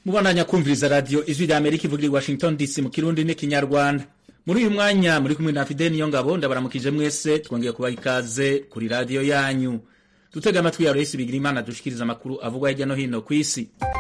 mubandanya kumviriza radiyo ijwi rya amerika ivugira i washington dc mu kirundi n'ikinyarwanda muri uyu mwanya muri kumwe na fide niyo ngabo ndabaramukije mwese twongeye kubaha ikaze kuri radiyo yanyu dutega amatwi ya royisi bigira imana dushikiriza amakuru avugwa hirya no hino ku isi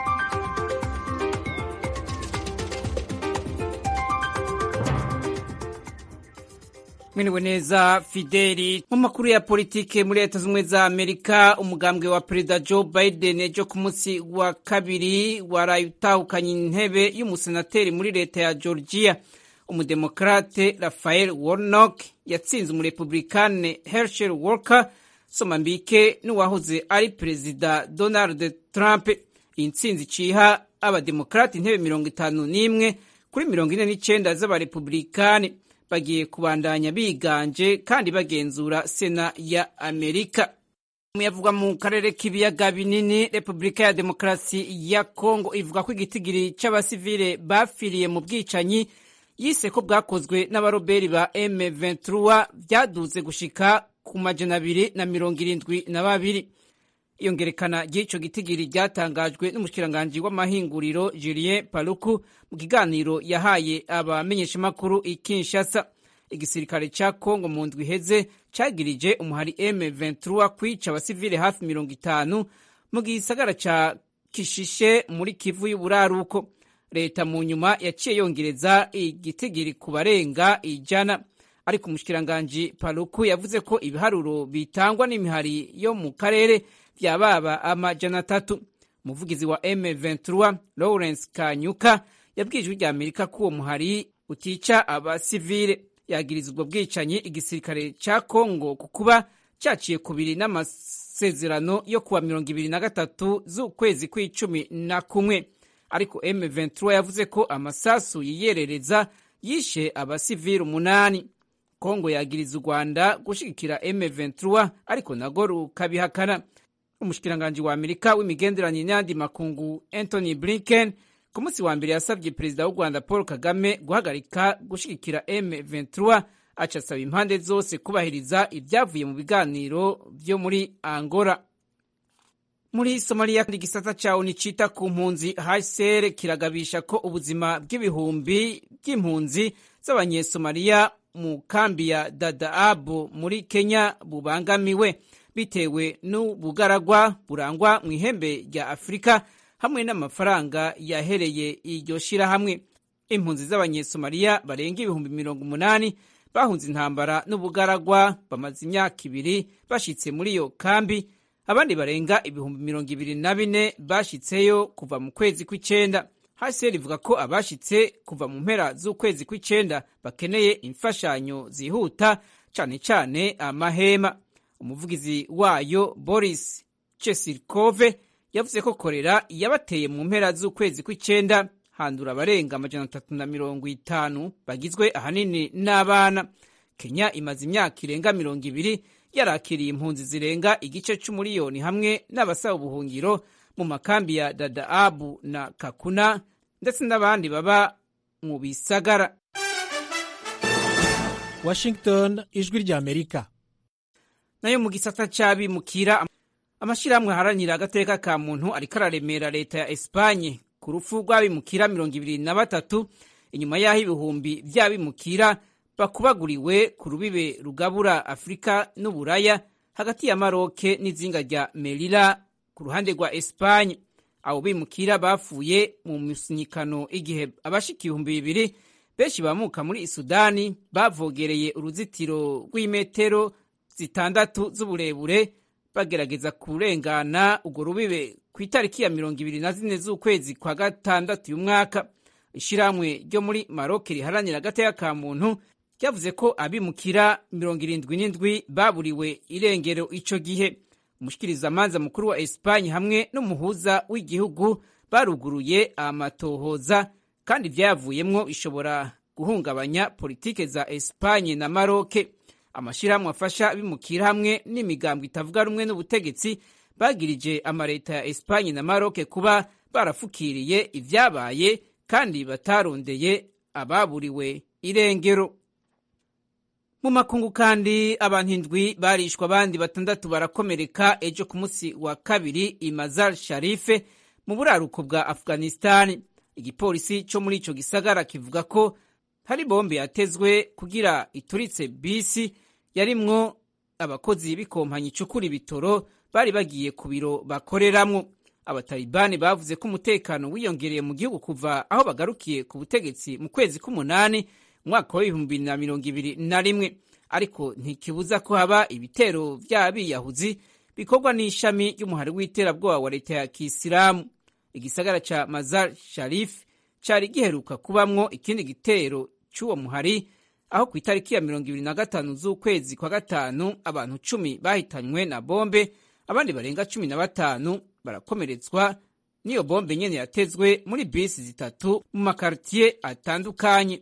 mwiriwe neza fideli mu makuru ya politike muri leta z'ubumwe za amerika umugambwe wa perezida joe biden ejo ku munsi wa kabiri waraye utahukanye intebe y'umusenateri muri leta ya georgia umudemokrate rafael warnock yatsinze umurepublikane herschel walker somambike n'uwahoze ari perezida donald trump iyi ntsinzi iciha abademokrate intebe mirongo itanu n'imwe kuri mirongo ine n'icenda z'abarepublikane bagiye kubandanya biganje kandi bagenzura sena ya amerika yavugwa mu karere k'ibiyaga binini repubulika ya demokarasi ya kongo ivuga ko igitigiri c'abasivile bapfiriye mu bwicanyi yise ko bwakozwe n'abaroberi ba M23 byaduze gushika ku majana abiri na mirongo irindwi na babiri iyongerekana ry'ico gitigiri ryatangajwe n'umushikiranganji w'amahinguriro Julien Paluku mu kiganiro yahaye abamenyeshamakuru i Kinshasa igisirikare ca Kongo mu ndwi iheze cagirije umuhari M23 kwica abasivile hafi mirongo itanu mu gisagara ca Kishishe muri Kivu y'uburaruko leta mu nyuma yaciye yongereza igitigiri ku barenga ijana ariko umushikiranganji Paluku yavuze ko ibiharuro bitangwa n'imihari yo mu karere vyababa amajana atatu umuvugizi wa M23 Lawrence Kanyuka yabwiye ijwi rya Amerika ko uwo muhari utica abasivile yagiriza ubwo bwicanyi igisirikare ca Kongo ku kuba caciye kubiri n'amasezerano yo kuwa mirongo ibiri na gatatu z'ukwezi kw'icumi na kumwe ariko M23 yavuze ko amasasu yiyerereza yishe abasivile umunani Kongo yagiriza u Rwanda gushigikira M23 ariko nago rukabihakana umushikiranganji wa Amerika w'imigenderanire n'ayandi makungu Anthony Blinken ku munsi wa mbere yasabye perezida w'u Rwanda Paul Kagame guhagarika gushigikira M23 aca asaba impande zose kubahiriza ibyavuye mu biganiro vyo muri Angola muri Somalia igisata ca ONU cita ku mpunzi HCR kiragabisha ko ubuzima bw'ibihumbi by'impunzi z'abanyesomaliya mu kambi ya Dadaab muri Kenya bubangamiwe bitewe n'ubugaragwa burangwa mu ihembe rya Afurika hamwe n'amafaranga yahereye iryo shirahamwe impunzi z'abanyesomaliya barenga ibihumbi mirongo umunani bahunze intambara n'ubugaragwa bamaze imyaka ibiri bashitse muri iyo kambi abandi barenga ibihumbi mirongo ibiri na bine bashitseyo kuva mu kwezi kw'icenda hcr ivuga ko abashitse kuva mu mpera z'ukwezi kw'icenda bakeneye imfashanyo zihuta cane cane amahema umuvugizi wayo boris chesirkove yavuze ko korera yabateye mu mpera z'ukwezi kw'icenda handura abarenga amajana atatu na mirongo itanu bagizwe ahanini n'abana kenya imaze imyaka irenga mirongo ibiri yarakiriye impunzi zirenga igice c'umuriyoni hamwe n'abasaba ubuhungiro mu makambi ya dadaabu na kakuna ndetse n'abandi baba mu bisagara washington ijwi rya amerika nayo mu gisata c'abimukira amashirahamwe aharanira agateka ka muntu ariko araremera leta ya espanye ku rupfu rw'abimukira mirongo ibiri na batatu inyuma y'aho ibihumbi vy'abimukira bakubaguriwe ku rubibe rugabura afurika n'uburaya hagati ya maroke n'izinga rya merira ku ruhande rwa espanye abo bimukira bapfuye mu musinyikano igihe abashika ibihumbi bibiri benshi bamuka muri sudani bavogereye uruzitiro rw'imetero zitandatu z'uburebure bagerageza kurengana urwo rubibe ku itariki ya mirongo ibiri na zine z'ukwezi kwa gatandatu uyu mwaka ishirahamwe ryo muri maroke riharanira agateka ka muntu ryavuze ko abimukira mirongo irindwi n'indwi baburiwe irengero ico gihe umushikirizamanza mukuru wa espanye hamwe n'umuhuza w'igihugu baruguruye amatohoza kandi ivyayavuyemwo bishobora guhungabanya politike za espanye na maroke amashirahamwe afasha abimukira hamwe n'imigambwe itavuga rumwe n'ubutegetsi bagirije amaleta ya espanye na maroke kuba barafukiriye ivyabaye kandi batarondeye ababuriwe irengero mu makungu kandi abantu indwi barishwa abandi batandatu barakomereka ejo ku munsi wa kabiri i mazar sharife mu buraruko bwa afghanistan igipolisi cyo muri ico gisagara kivuga ko hari bombe yatezwe kugira ituritse bisi yarimwo abakozi b'ikompanyi icukura ibitoro bari bagiye ku biro bakoreramwo abatalibani bavuze ko umutekano wiyongereye mu gihugu kuva aho bagarukiye ku butegetsi mu kwezi k'umunani umwaka w'ibihumbi bibiri na mirongo ibiri na rimwe ariko ntikibuza ko haba ibitero by'abiyahuzi bikorwa n'ishami ry'umuhari w'iterabwoba wa leta ya kisilamu igisagara ca mazar sharif cari giheruka kubamwo ikindi gitero c'uwo muhari aho ku itariki ya mirongo ibiri na gatanu z'ukwezi kwa gatanu abantu cumi bahitanywe na bombe abandi barenga cumi na batanu barakomeretswa n'iyo bombe nyene yatezwe muri bisi zitatu mu makaritiye atandukanye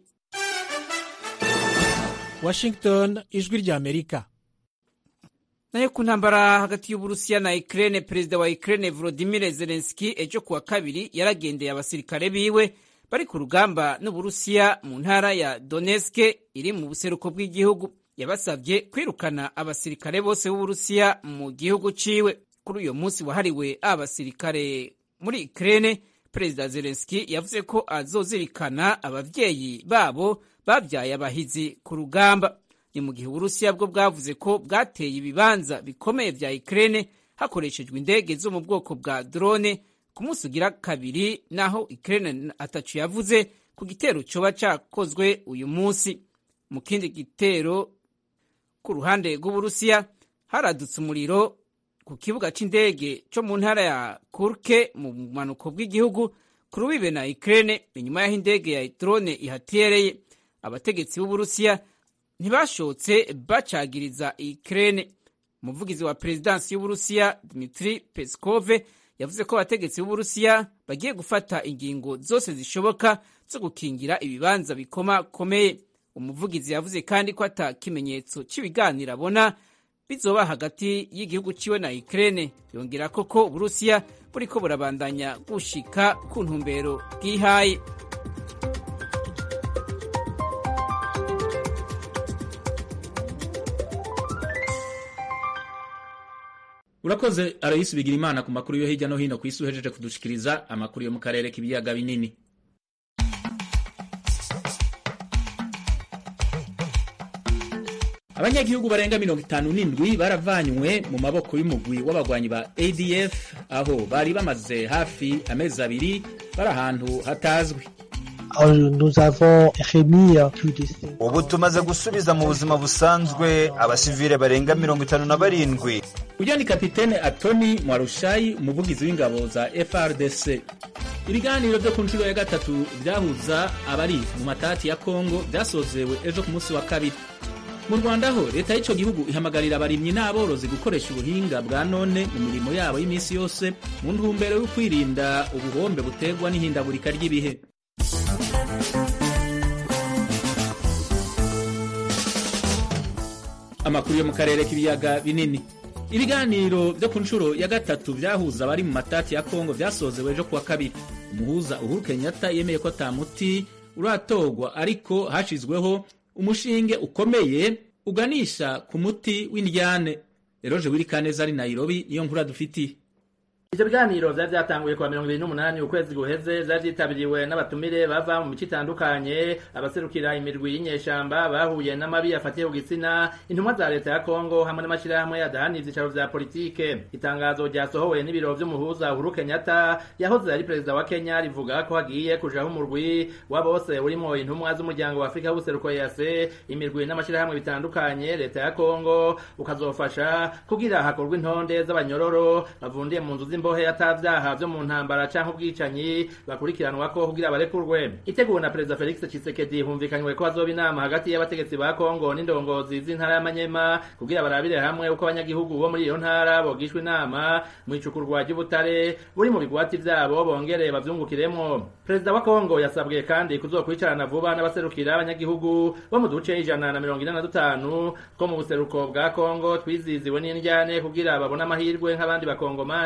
washington ijwi rya amerika nayo ku ntambara hagati y'uburusiya na ukraine perezida wa ukraine volodimir zelenski ejo kuwa kabiri yaragendeye abasirikare biwe bari ku rugamba n'uburusiya mu ntara ya donetsk iri mu buseruko bw'igihugu yabasabye kwirukana abasirikare bose b'uburusiya mu gihugu ciwe kuri uyo munsi wahariwe abasirikare muri ukraine perezida zelenski yavuze ko azozirikana abavyeyi babo babyaye abahizi ku rugamba ni mu gihe uburusiya bwo bwavuze ko bwateye ibibanza bikomeye vya ukraine hakoreshejwe indege zo mu bwoko bwa drone ku munsi ugira kabiri naho ukraine atacu yavuze ku gitero coba cakozwe uyu munsi mu kindi gitero ku ruhande rw'uburusiya haradutse umuriro ku kibuga c'indege co mu ntara ya kurke mu bumanuko bw'igihugu ku rubibe na ukraine inyuma y'aho indege ya drone ihatereye abategetsi b'uburusiya ntibashotse bacagiriza Ukraine umuvugizi wa perezidansi y'uburusiya Dmitri Peskov yavuze ko abategetsi b'uburusiya bagiye gufata ingingo zose zishoboka zo gukingira ibibanza bikomakomeye umuvugizi yavuze kandi ko ata kimenyetso cy'ibiganiro abona bizoba hagati y'igihugu ciwe na Ukraine yongera ko ko uburusiya buriko burabandanya gushika ku ntumbero bwihaye urakoze aroyisi bigira imana ku makuru yo hirya no hino ku isi uhejeje kudushikiriza amakuru yo mu karere k'ibiyaga binini abanyagihugu barenga mirongo itanu n'indwi baravanywe mu maboko y'umugwi w'abagwanyi ba adf aho bari bamaze hafi amezi abiri bari ahantu hatazwi ubu tumaze gusubiza mu buzima busanzwe abasivile barenga mirongo itanu na barindwi uyu ni kapitene atoni mwarushayi umuvugizi w'ingabo za frdc ibiganiro byo ku nshuro ya gatatu byahuza abari mu matati ya kongo byasozewe ejo ku munsi wa kabiri mu rwanda ho leta y'icyo gihugu ihamagarira abarimyi n'aborozi gukoresha ubuhinga bwa none mu mirimo yabo y'iminsi yose mu ntumbero yo kwirinda ubuhombe buterwa n'ihindagurika ry'ibihe amakuru yo mu karere k'ibiyaga binini ibiganiro byo ku nshuro ya gatatu byahuza abari mu matati ya kongo byasozewe ejo kuwa kabiri umuhuza uhuru kenyatta yemeye ko ata muti uratorwa ariko hashyizweho umushinge ukomeye uganisha ku muti w'indyane eroje wirikaneza ari nairobi niyo nkuru dufitiye ivyo biganiro vyari vyatanguye kuwa mirongo ibiri n'umunani ukwezi guheze vyari vyitabiriwe n'abatumire bava mu mico itandukanye abaserukira imirwi y'inyeshamba bahuye n'amabi afatiye ku gitsina intumwa za leta ya kongo hamwe n'amashirahamwe adahana ivyicaro vya politike itangazo ryasohowe n'ibiro vy'umuhuza uhuru kenyatta yahoze ari perezida wa kenya rivuga ko hagiye kujaho umurwi wa bose urimwo intumwa z'umuryango wa afurika w'ubuseruko yase imirwi n'amashirahamwe bitandukanye leta ya kongo ukazofasha kugira hakorwa intonde z'abanyororo bavundiye mu nzu imbohe atavyaha vyo mu ntambara canke ubwicanyi bakurikiranwa ko kugira barekurwe iteguwe na perezida Felix Tshisekedi humvikanywe ko hazoba inama hagati y'abategetsi ba Kongo n'indongozi z'intara y'Amanyema kugira barabire hamwe uko abanyagihugu bo muri iyo ntara bogishwa inama mu icukurwa ry'ubutare buri mu bigwati vyabo bongere bavyungukiremwo perezida wa Kongo yasabwe kandi kuzokwicarana vuba n'abaserukira abanyagihugu bo mu duce ijana na mirongo ine na dutanu two mu buseruko bwa Kongo twiziziwe n'indyane kugira babone amahirwe nk'abandi bakongomani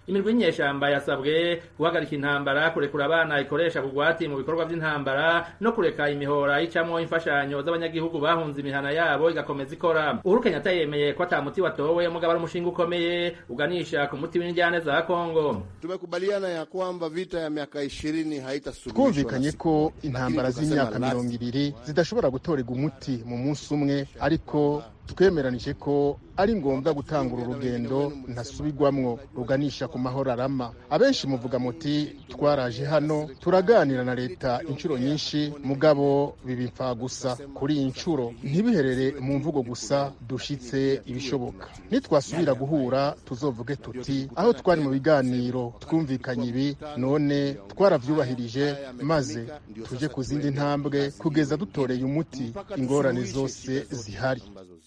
imirwi y'inyeshamba yasabwe guhagarika intambara kurekura abana ikoresha kugwati mu bikorwa vy'intambara no kureka imihora icamwo imfashanyo z'abanyagihugu bahunze imihana yabo igakomeza ikora uhuru kenyatta yemeye ko ata muti watowe mugabo ari umushinga ukomeye uganisha ku muti w'indyane za kongo tumekubaliana ya kwamba vita ya miaka ishirini haitasuluhishwa twumvikanye ko intambara z'imyaka mirongo ibiri zidashobora gutorerwa umuti mu munsi umwe ariko twemeranije ko ari ngombwa gutangura urugendo ntasubirwamwo ruganisha ku mahoro arama abenshi muvuga muti twaraje hano turaganira na leta inshuro nyinshi mugabo bibipfa gusa kuri iyi nshuro ntibiherere mu mvugo gusa dushitse ibishoboka nitwasubira guhura tuzovuge tuti aho twari mu biganiro twumvikanye ibi none twaravyubahirije maze tuje ku zindi ntambwe kugeza dutoreye umuti ingorane zose zihari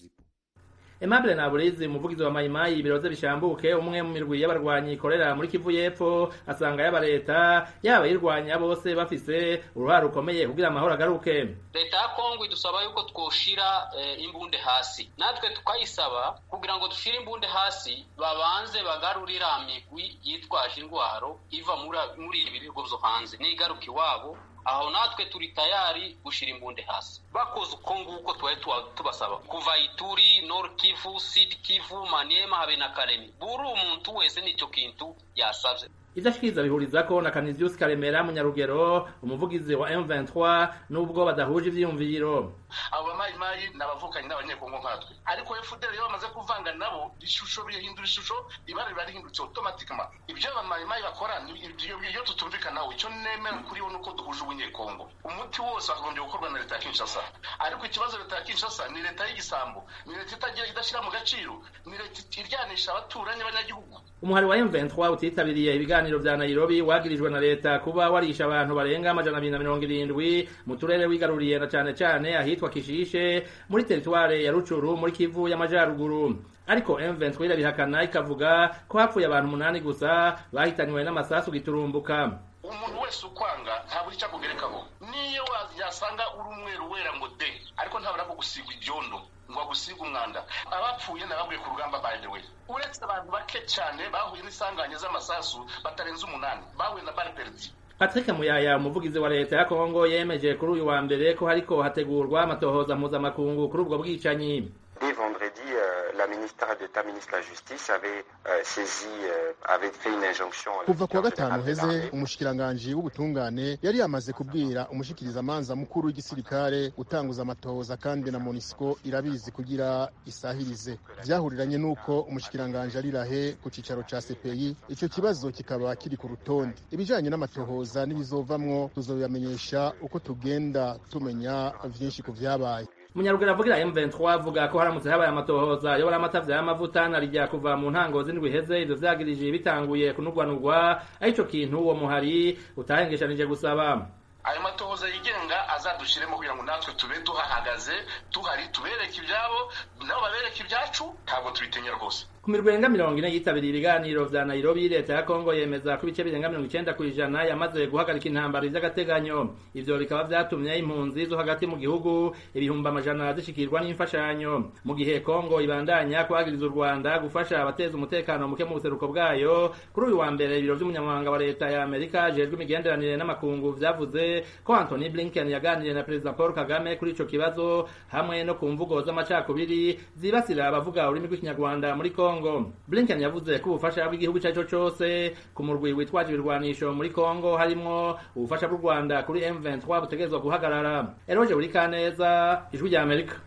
Aimable Naburizi umuvugizi wa Mayimayi ibiroze bishambuke umwe mu mirwi y'abarwanyi ikorera muri Kivu y'Epfo asanga yaba leta yaba yirwanya bose bafise uruhare rukomeye kugira amahoro agaruke leta ya Kongo idusaba yuko twoshira eh, imbunde hasi natwe tukayisaba kugira ngo dushire imbunde hasi babanze bagarurira migwi yitwaje indwaro iva muri ibi bihugu vyo hanze nigaruka iwabo aho natwe turi tayari gushira imbunde hasi bakoze uko nguko twari tubasaba kuva ituri nord kivu sud kivu maniema habe na karemi buri umuntu wese nicyo kintu yasavye ivyo ashikiriza bihurizako na Canisius Karemera munyarugero umuvugizi wa M23 nubwo badahuje ivyiyumviro abo bamayimayi n'abavukanyi n'abanyekongo nkatwe ariko FDL iyo bamaze kuvanga nabo ishusho bihindura ishusho ibara riba rihindutse automatically ibyo abamayimayi bakora iyo tutumvikanaho icyo nemera kuri bo nuko duhuje ubunyekongo umuti wose wakagombye gukorwa na leta ya Kinshasa ariko ikibazo leta ya Kinshasa ni leta y'igisambo ni leta itagira idashyira mu gaciro ni leta iryanisha abaturanyi b'abanyagihugu umuhari wa M23 utitabiriye ibiganiro vya Nairobi wagirijwe na leta kuba warisha abantu barenga amajana abiri na mirongo irindwi mu turere wigaruriye na cane cane ahitwa Kishishe muri teritware ya Rucuru muri Kivu y'amajaruguru ariko M23 irabihakana ikavuga ko hapfuye abantu umunani gusa bahitanywe n'amasasu giturumbuka umuntu wese ukwanga ntabura icyo akugerekaho niyo yasanga uri umweru wera ngo de ariko ntabura ko gusigwa ibyondo ngo agusiga umwanda abapfuye nababwiye ku rugamba by the way uretse abantu bake cyane bahuye n'isanganya z'amasasu batarenze umunani bahuye na bari perdi Patrick Muyaya umuvugizi wa leta ya Kongo yemeje kuri uyu wa mbere ko hariko hategurwa amatohoza mpuzamakungu kuri ubwo bwicanyi Dès vendredi, euh, la ministre d'État, ministre de la Justice, avait euh, saisi, euh, avait fait une injonction. kuva kuwa gatanu heze umushikiranganji w'ubutungane yari yamaze kubwira umushikirizamanza mukuru w'igisirikare gutanguza amatohoza kandi na monisco irabizi kugira isahirize vyahuriranye n'uko umushikiranganji ari rahe ku cicaro ca cpi ico kibazo kikaba kiri ku rutonde ibijanye n'amatohoza n'ibizovamwo tuzobibamenyesha uko tugenda tumenya vyinshi ku vyabaye Munyaruguru avugira M23 avuga ko haramutse habaye amatohoza yobora amatavya y'amavuta narijya kuva mu ntango z'indwi heze ivyo vyagirije bitanguye kunugwanugwa arico kintu uwo muhari utahengeshanije gusaba ayo matohoza yigenga azadushiremo kugira ngo natwe tube tuhahagaze tuhari tubereke ibyabo nabo babereke ibyacu ntabwo tubitinya rwose ku mirwi irenga mirongo ine yitabiriye ibiganiro vya nairobi leta ya kongo yemeza ko ibice birenga mirongo icenda kw'ijana yamaze guhagarika intambara vy'agateganyo ivyo bikaba vyatumye impunzi zo hagati mu gihugu ibihumbi amajana zishikirwa n'imfashanyo mu gihe kongo ibandanya kwagiriza u rwanda gufasha abateza umutekano muke mu buseruko bwayo kuri uyu wa mbere ibiro vy'umunyamabanga wa leta ya amerika ajejwe imigenderanire n'amakungu vyavuze ko anthony blinken yaganiriye na perezida paul kagame kuri ico kibazo hamwe no ku mvugo z'amacakubiri zibasira abavuga ururimi rw'ikinyarwanda muri kongo Kongo. Blinken yavuze ko ubufasha bw'igihugu cyaco cose ku murwi witwaje ibirwanisho muri Kongo harimwo ubufasha bw'u Rwanda kuri M23 butegerezwa guhagarara. Eroje uri kaneza ijwi rya Amerika.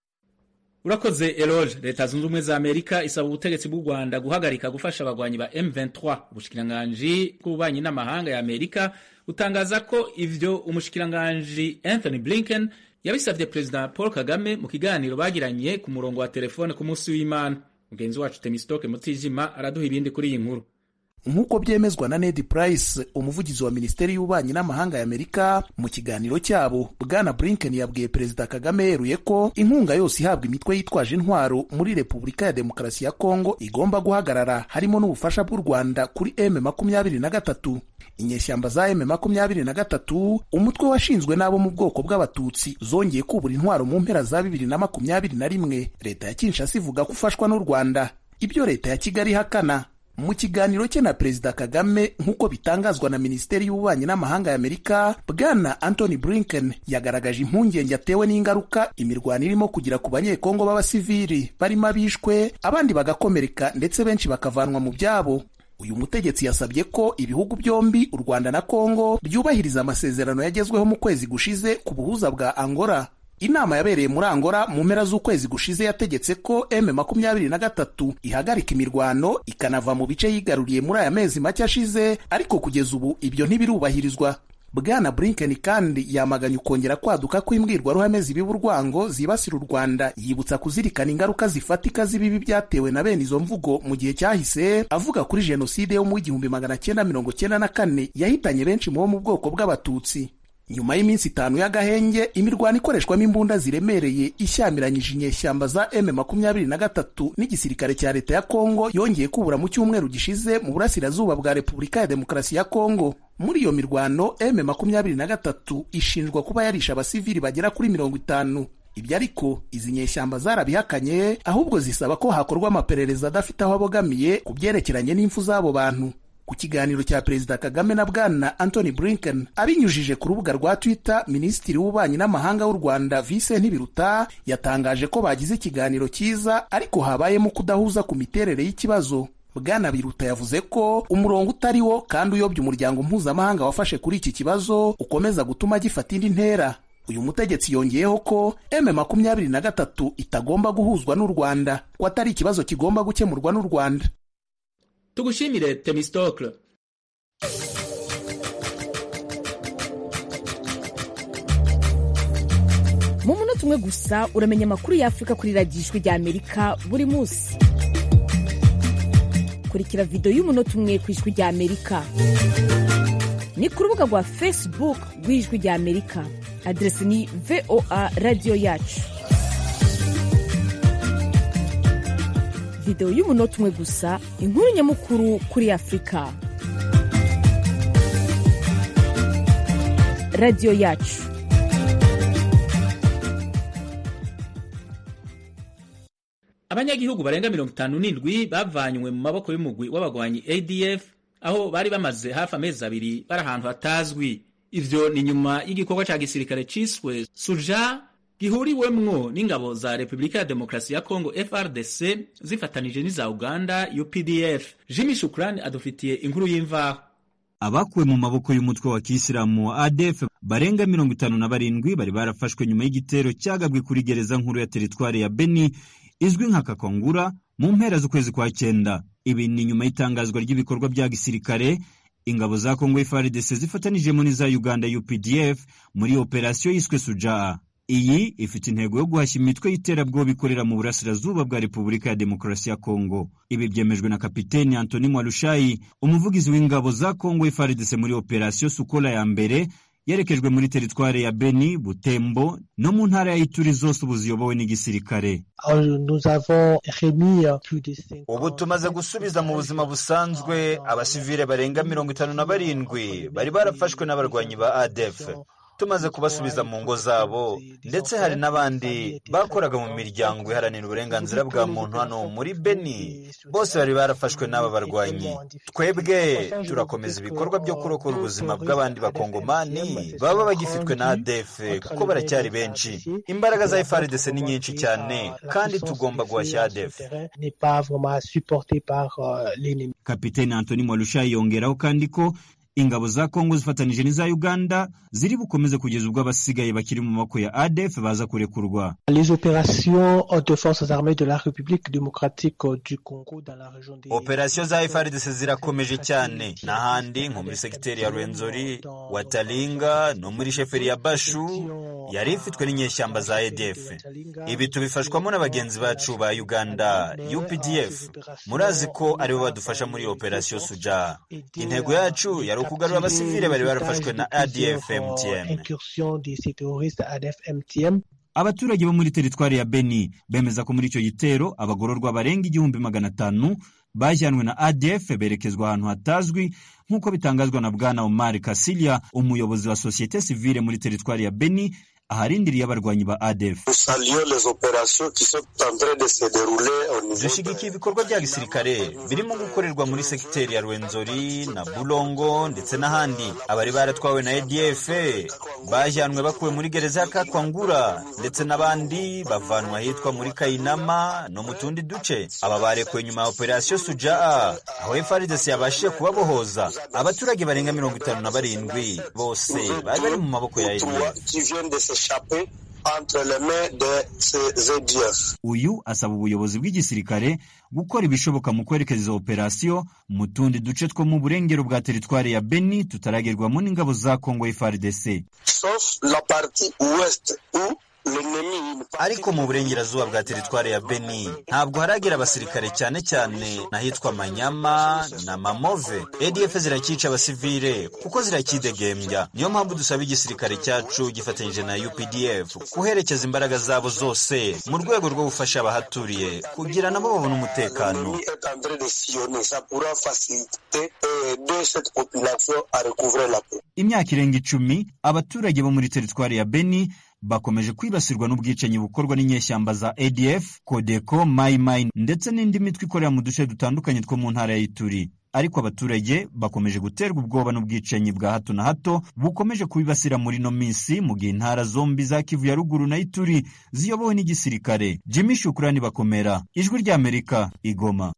urakoze eroge leta zunze ubumwe za amerika isaba ubutegetsi bw'u rwanda guhagarika gufasha abagwanyi ba m23 ubushikiranganji bw'ububanyi n'amahanga ya amerika butangaza ko ivyo umushikiranganji anthony blinken yabisabye perezida paul kagame mu kiganiro bagiranye ku murongo wa telefone ku munsi w'imana mugenzi wacu temistoke mutijima araduha ibindi kuri iyi nkuru nk'uko byemezwa na ned price umuvugizi wa minisiteri y'ububanyi n'amahanga ya amerika mu kiganiro cyabo bwana blinken yabwiye perezida kagame yeruye ko inkunga yose ihabwa imitwe yitwaje intwaro muri repubulika ya demokarasi ya kongo igomba guhagarara harimo n'ubufasha bw'u rwanda kuri m makumyabiri na gatatu inyeshyamba za m makumyabiri na gatatu umutwe washinzwe n'abo mu bwoko bw'abatutsi zongeye kubura intwaro mu mpera za bibiri na makumyabiri na rimwe leta ya kinshasa ivuga ko ufashwa n'u rwanda ibyo leta ya kigali ihakana mu kiganiro cye na perezida kagame nk'uko bitangazwa na minisiteri y'ububanyi n'amahanga ya amerika bwana anthony blinken yagaragaje impungenge atewe n'ingaruka imirwano irimo kugira ku banyekongo b'abasivili barimo abishwe abandi bagakomereka ndetse benshi bakavanwa mu byabo uyu mutegetsi yasabye ko ibihugu byombi u rwanda na kongo byubahiriza amasezerano yagezweho mu kwezi gushize ku buhuza bwa angola inama yabereye muri angola mu mpera z'ukwezi gushize yategetse ko m makumyabiri na gatatu ihagarika imirwano ikanava mu bice yigaruriye muri aya mezi make ashize ariko kugeza ubu ibyo ntibirubahirizwa bwana blinken kandi yamaganye ukongera kwaduka kw'imbwirwaruhame zibiba urwango zibasira u rwanda yibutsa kuzirikana ingaruka zifatika z'ibibi byatewe na bene izo mvugo mu gihe cyahise avuga kuri jenoside yo mu w'igihumbi magana cyenda mirongo cyenda na kane yahitanye benshi mu bo mu bwoko bw'abatutsi nyuma y'iminsi itanu y'agahenge imirwano ikoreshwamo imbunda ziremereye ishyamiranyije inyeshyamba za m makumyabiri na gatatu n'igisirikare cya leta ya kongo yongeye kubura mu cyumweru gishize mu burasirazuba bwa repubulika ya demokarasi ya kongo muri iyo mirwano m makumyabiri na gatatu ishinjwa kuba yarishe abasivili bagera kuri mirongo itanu ibyo ariko izi nyeshyamba zarabihakanye ahubwo zisaba ko hakorwa amaperereza adafite aho abogamiye ku byerekeranye n'impfu z'abo bantu ku kiganiro cya perezida kagame na bwana anthony blinken abinyujije ku rubuga rwa twitter minisitiri w'ububanyi n'amahanga w'u rwanda vincent biruta yatangaje ko bagize ikiganiro cyiza ariko habayemo kudahuza ku miterere y'ikibazo bwana biruta yavuze ko umurongo utari wo kandi uyobya umuryango mpuzamahanga wafashe kuri iki kibazo ukomeza gutuma gifata indi ntera uyu mutegetsi yongeyeho ko m makumyabiri na gatatu itagomba guhuzwa n'u rwanda ko atari ikibazo kigomba gukemurwa n'u rwanda tugushimire temistokle mu munota umwe gusa uramenya amakuru y'afurika kuri radiyo ijwi rya amerika buri munsi kurikira videwo y'umunota umwe ku ijwi rya amerika ni ku rubuga rwa facebook rw'ijwi rya amerika aderesi ni voa radiyo yacu videwo y'umunota umwe gusa inkuru nyamukuru kuri afurika radiyo yacu abanyagihugu barenga mirongo itanu n'indwi bavanywe mu maboko y'umugwi w'abagwanyi adf aho bari bamaze hafi amezi abiri bari ahantu hatazwi ivyo ni nyuma y'igikorwa ca gisirikare ciswe suja gihuriwemwo n'ingabo za repubulika ya demokarasi ya kongo frdc zifatanije n'iza uganda updf jimmy shukrani adufitiye inkuru y'imvaho abakuwe mu maboko y'umutwe wa kisilamu wa adf barenga mirongo itanu na barindwi bari barafashwe nyuma y'igitero cyagabwe kuri gereza nkuru ya teritwari ya beni izwi nka kakongura mu mpera z'ukwezi kwa cyenda ibi ni nyuma y'itangazwa ry'ibikorwa bya gisirikare ingabo za kongo frdc zifatanijemo n'iza uganda updf muri operasiyo yiswe sujaa iyi ifite intego yo guhashya imitwe y'iterabwoba ikorera mu burasirazuba bwa repubulika ya demokarasi ya kongo ibi byemejwe na kapiteni antoni mwarushayi umuvugizi w'ingabo za kongo frdc muri operasiyo sukola ya mbere yerekejwe muri teritwari ya beni butembo no mu ntara ya ituri zose ubu ziyobowe n'igisirikare ubu tumaze gusubiza mu buzima busanzwe abasivile barenga mirongo itanu na barindwi bari barafashwe n'abarwanyi ba adf tumaze kubasubiza mu ngo zabo ndetse hari n'abandi bakoraga mu miryango iharanira uburenganzira bwa muntu hano muri beni bose bari barafashwe n'aba barwanyi twebwe turakomeza ibikorwa byo kurokora ubuzima bw'abandi bakongomani baba bagifitwe na adf kuko baracyari benshi imbaraga za frdc ni nyinshi cyane kandi tugomba guhashya adf kapiteni antoni mwarushayi yongeraho kandi ko ingabo za kongo zifatanije n'iza uganda ziri bukomeze kugeza ubwo abasigaye bakiri mu maboko ya adf baza kurekurwa operasiyo za frdc zirakomeje cyane n'ahandi nko muri segiteri ya rwenzori watalinga no muri sheferi ya bashu yari ifitwe n'inyeshyamba za adf ibi tubifashwamo na bagenzi bacu ba uganda updf murazi ko aribo badufasha muri operasiyo suja intego yacu yari ukugarura abasivile bari barafashwe na adf mtm abaturage bo muri teritwari ya beni bemeza ko muri icyo gitero abagororwa barenga igihumbi magana atanu bajyanwe na adf berekezwa ahantu hatazwi nk'uko bitangazwa na bwana omar kasilia umuyobozi wa sosiyete sivile muri teritwari ya beni aharindiriye abarwanyi ba adef dushyigikiye ibikorwa bya gisirikare birimo gukorerwa muri segiteri ya rwenzori na bulongo ndetse n'ahandi abari baratwawe na adf bajyanwe bakuwe muri gereza ya kakwangura ndetse n'abandi bavanwa ahitwa muri kayinama no mu tundi duce aba barekuwe nyuma ya operasiyo sujaa aho frdc yabashije kubabohoza abaturage barenga mirongo itanu na barindwi bose bari bari mu maboko ya adf uyu asaba ubuyobozi bw'igisirikare gukora ibishoboka mu kwerekeza izo operasiyo mu tundi duce two mu burengero bwa teritwari ya beni tutaragerwamo n'ingabo za kongo frdc ariko mu burengerazuba bwa teritwari ya beni ntabwo haragera abasirikare cyane cyane n'ahitwa manyama na mamove adf zirakica abasivile kuko zirakidegembya niyo mpamvu dusaba igisirikare cyacu gifatanyije na updf kuherekeza imbaraga zabo zose mu rwego rwo gufasha abahaturiye kugira nabo babone umutekano imyaka irenga icumi abaturage bo muri teritwari ya beni bakomeje kwibasirwa n'ubwicanyi bukorwa n'inyeshyamba za adf kodeko mayimayi ndetse n'indi mitwe ikorera mu duce dutandukanye two mu ntara ya ituri ariko abaturage bakomeje guterwa ubwoba n'ubwicanyi bwa hato na hato bukomeje kubibasira muri ino minsi mu gihe intara zombi za kivu ya ruguru na ituri ziyobowe n'igisirikare jimmy shukurani bakomera ijwi ry'amerika igoma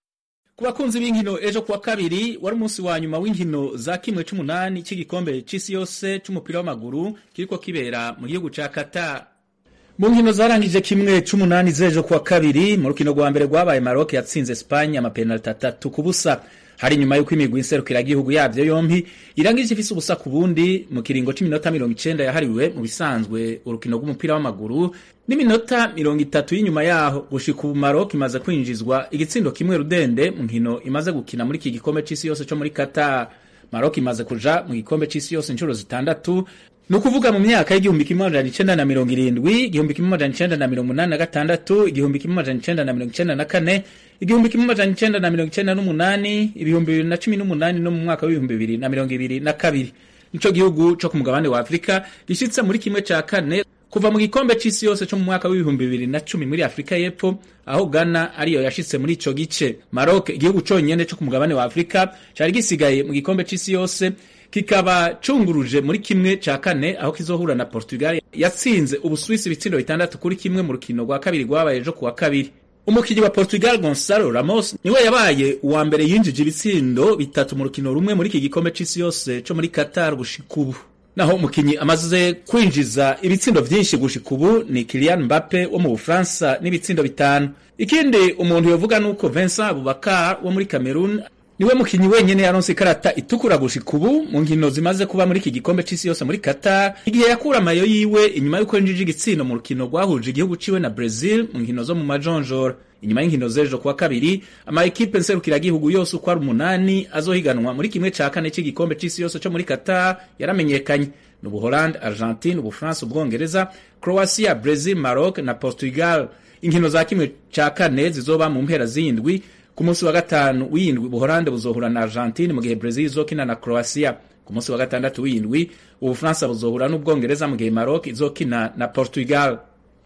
ku bakunzi b'inkino ejo kuwa kabiri wari umunsi wa nyuma w'inkino za kimwe c'umunani cy'igikombe c'isi yose c'umupira w'amaguru kiriko kibera mu gihugu ca Qatar mu nkino zarangije kimwe c'umunani z'ejo kuwa kabiri mu rukino rwa mbere rwabaye Maroc yatsinze Espagne amapenaliti atatu ku busa hari nyuma y'uko imigwi nserukiragihugu yabyo yompi irangije ifise ubusa ku bundi mu kiringo c'iminota mirongo icenda yahariwe mu bisanzwe urukino rw'umupira w'amaguru n'iminota mirongo itatu y'inyuma yaho gushika ubu Maroc imaze kwinjizwa igitsindo kimwe rudende mu nkino imaze gukina muri iki gikombe c'isi yose co muri Qatar Maroc imaze kuja mu gikombe c'isi yose inshuro zitandatu ni ukuvuga mu myaka y'igihumbi kimwe amajana icenda na mirongo irindwi igihumbi kimwe amajana icenda na mirongo umunani na gatandatu igihumbi kimwe amajana icenda na mirongo icenda na kane igihumbi kimwe amajana icenda na mirongo icenda n'umunani ibihumbi bibiri na cumi n'umunani no mu mwaka w'ibihumbi bibiri na mirongo ibiri na kabiri nico gihugu co ku mugabane wa afurika gishitse muri kimwe ca kane kuva mu gikombe c'isi yose co mu mwaka w'ibihumbi bibiri na cumi muri afurika y'epfo aho ghana ariyo yashitse muri ico gice maroc igihugu conyene co ku mugabane wa afurika cari gisigaye mu gikombe c'isi yose kikaba cunguruje muri kimwe ca kane aho kizohura na Portugal yatsinze Ubuswisi ibitsindo bitandatu kuri kimwe mu rukino rwa kabiri rwabaye ejo kuwa kabiri umukinyi wa Portugal Gonçalo Ramos niwe yabaye uwa mbere yinjije ibitsindo bitatu mu rukino rumwe muri iki gikombe c'isi yose co muri Qatar gushika ubu naho umukinyi amaze kwinjiza ibitsindo vyinshi gushika ubu ni Kylian Mbappe wo mu Bufaransa n'ibitsindo bitanu ikindi umuntu yovuga nuko Vincent Abubakar wo muri Cameroon niwe mukinyi wenyene yaronse ikarata itukura gushika ubu mu nkino zimaze kuba muri iki gikombe c'isi yose muri Qatar igihe yakura amayo yiwe inyuma y'uko yinjije igitsina mu rukino rwahuje igihugu ciwe na Brazil mu nkino zo mu majonjora inyuma y'inkino z'ejo kuwa kabiri ama ekipe nserukiragihugu yose uko ari umunani azohiganwa muri kimwe ca kane c'igikombe c'isi yose co muri Qatar yaramenyekanye ni Ubuholande, Argentine, Ubufaransa, Ubwongereza, Croatia, Brazil, Maroc na Portugal. Inkino za kimwe ca kane zizoba mu mpera z'indwi ku munsi wa gatanu w'indwi Ubuholande buzohura na Argentine mu gihe Brazil izokina na Croatia. Ku munsi wa gatandatu w'indwi Ubufaransa buzohura n'Ubwongereza mu gihe Maroc izokina na Portugal.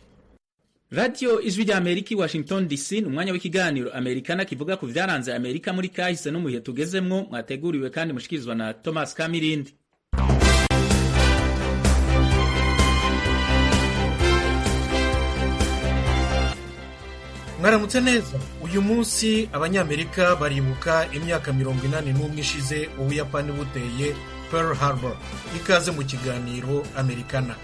Radio Ijwi rya Amerika i Washington DC ni umwanya w'ikiganiro Amerikana kivuga ku vyaranze Amerika muri kahise no mu bihe tugezemwo mwateguriwe kandi mushikirizwa na Thomas Kamirindi. mwaramutse neza uyu munsi abanyamerika baribuka imyaka mirongo inani n'umwe ishize ubuyapani buteye pearl harbor ikaze mu kiganiro amerikana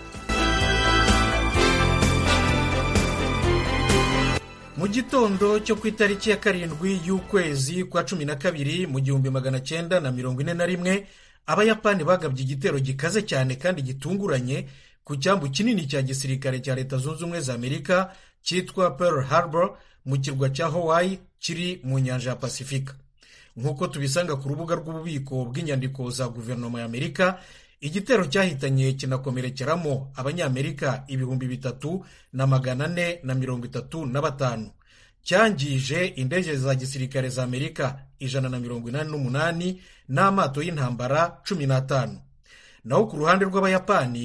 mu gitondo cyo ku itariki ya karindwi y'ukwezi kwa cumi na kabiri mu gihumbi magana cyenda na mirongo ine na rimwe abayapani bagabye igitero gikaze cyane kandi gitunguranye ku cyambu kinini cya gisirikare cya leta zunze ubumwe za amerika cyitwa pearl harbor mu kirwa cya hawaii kiri mu nyanja ya pasifika nk'uko tubisanga ku rubuga rw'ububiko bw'inyandiko za guverinoma ya amerika igitero cyahitanye kinakomerekeramo abanyamerika ibihumbi bitatu na magana ane na mirongo itatu na batanu cyangije indege za gisirikare za amerika ijana na mirongo inani n'umunani n'amato y'intambara cumi n'atanu naho ku ruhande rw'abayapani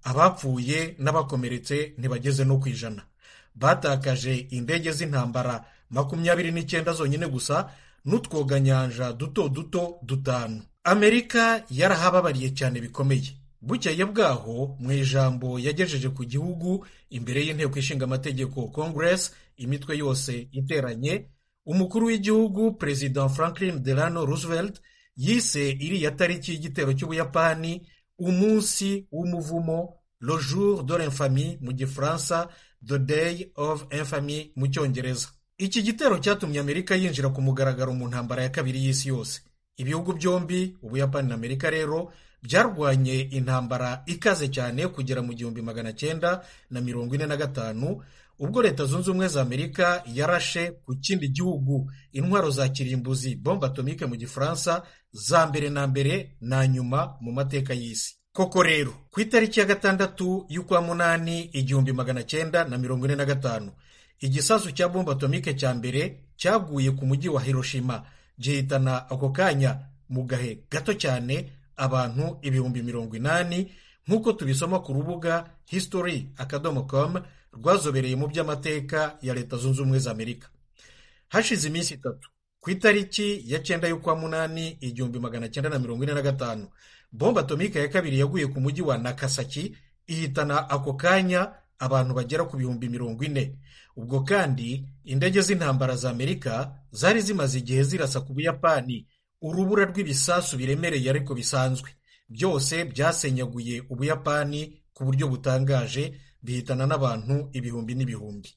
abapfuye n'abakomeretse ntibageze no ku ijana batakaje indege z'intambara makumyabiri n'icyenda zonyine gusa n'utwoganyanja duto duto dutanu amerika yarahababariye cyane bikomeye bukeye bwaho mu ijambo yagejeje ku gihugu imbere y'inteko ishinga amategeko congress imitwe yose iteranye umukuru w'igihugu perezida franklin delano roosevelt yise iriya tariki y'igitero cy'ubuyapani umunsi w'umuvumo le jour de l'infamie mu gifaransa the day of infamy mu cyongereza iki gitero cyatumye amerika yinjira ku mugaragaro mu ntambara ya kabiri y'isi yose ibihugu byombi ubuyapani na amerika rero byarwanye intambara ikaze cyane kugera mu gihumbi magana cyenda na mirongo ine na gatanu ubwo leta zunze ubumwe za amerika yarashe ku kindi gihugu intwaro za kirimbuzi bombe atomike mu gifaransa za mbere na mbere na nyuma mu mateka y'isi koko rero ku itariki ya gatandatu y'ukwa munani igihumbi magana cyenda na mirongo ine na gatanu igisasu cya bombe atomike cya mbere cyaguye ku mujyi wa hiroshima gihitana ako kanya mu gahe gato cyane abantu ibihumbi mirongo inani nk'uko tubisoma ku rubuga history akadomo com rwazobereye mu by'amateka ya leta zunze ubumwe za amerika hashize iminsi itatu ku itariki ya cyenda y'ukwa munani igihumbi magana cyenda na mirongo ine na gatanu bombe atomika ya kabiri yaguye ku mujyi wa nakasaki ihitana ako kanya abantu bagera ku bihumbi mirongo ine ubwo kandi indege z'intambara za amerika zari zimaze igihe zirasa ku buyapani urubura rw'ibisasu biremereye ariko bisanzwe byose byasenyaguye ubuyapani ku buryo butangaje bihitana n'abantu ibihumbi n'ibihumbi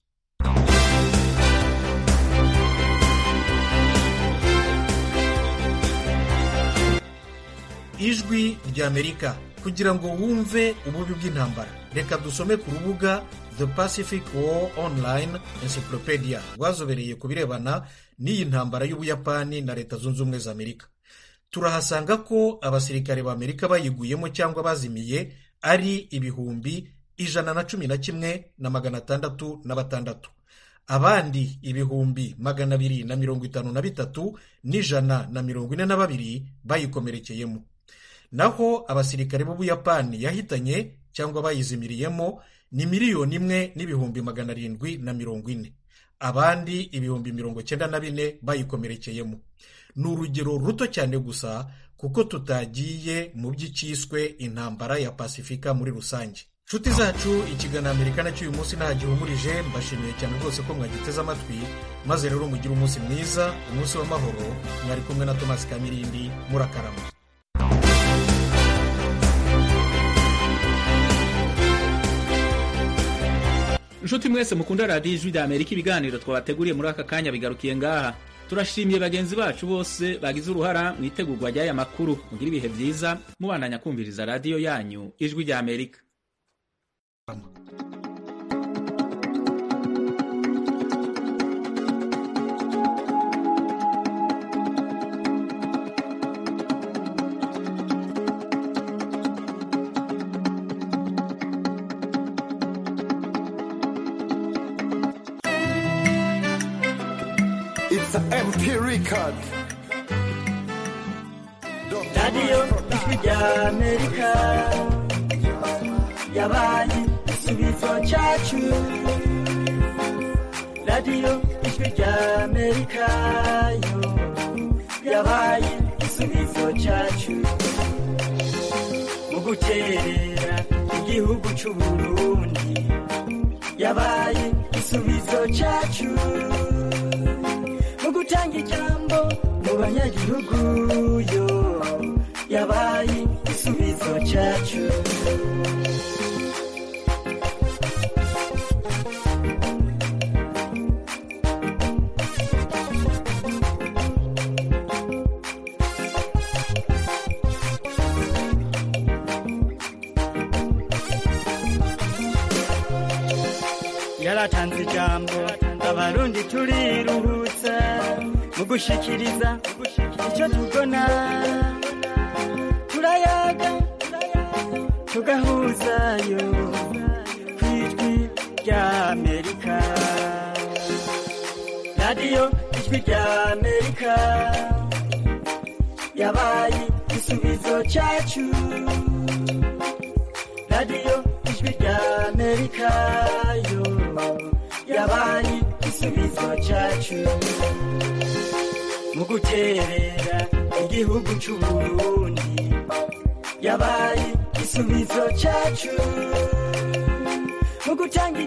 ijwi ry'amerika kugira ngo wumve ububi bw'intambara reka dusome ku rubuga the pacific war online encyclopedia rwazobereye ku birebana n'iyi ntambara y'ubuyapani na leta zunze ubumwe za amerika turahasanga ko abasirikare ba amerika bayiguyemo cyangwa bazimiye ari ibihumbi ijana na cumi na kimwe na magana atandatu na batandatu abandi ibihumbi magana abiri na mirongo itanu na bitatu n'ijana na mirongo ine na babiri bayikomerekeyemo naho abasirikare b'ubuyapani yahitanye cyangwa bayizimiriyemo ni miliyoni imwe n'ibihumbi magana arindwi na mirongo ine abandi ibihumbi mirongo cyenda na bine bayikomerekeyemo ni urugero ruto cyane gusa kuko tutagiye mu by'icyiswe intambara ya pasifika muri rusange nshuti zacu ikiganiro amerika nacyo uyu munsi nta gihumurije mbashimiye cyane rwose ko mwagiteze amatwi maze rero mugire umunsi mwiza umunsi w'amahoro mwari kumwe na tomasi kamirindi murakarama inshuti mwese mukunda radiyo ijwi rya amerika ibiganiro twabateguriye muri aka kanya bigarukiye ngaha turashimiye bagenzi bacu bose bagize uruhara mu itegurwa ry'aya makuru mugire ibihe byiza mubandanya kumviriza radiyo yanyu ijwi rya amerika It's an MP record. radiyo ijwi rya amerika yabaye igisubizo cyacu radiyo ijwi rya amerika yo yabaye igisubizo cyacu mu gukerera igihugu cy'u burundi yabaye igisubizo cyacu mu gutanga ijambo mu banyagihugu yo yabaye igisubizo cyacu yaratanze ijambo abarundi turiruhutsa mu gushikiriza icyo tubona turayaga tugahuzayo ku ijwi rya amerika radiyo ijwi rya amerika yabaye igisubizo cyacu radiyo amerika yo yabaye igisubizo cyacu mu guterera igihugu cy'uburundi yabaye igisubizo cyacu mu gutanga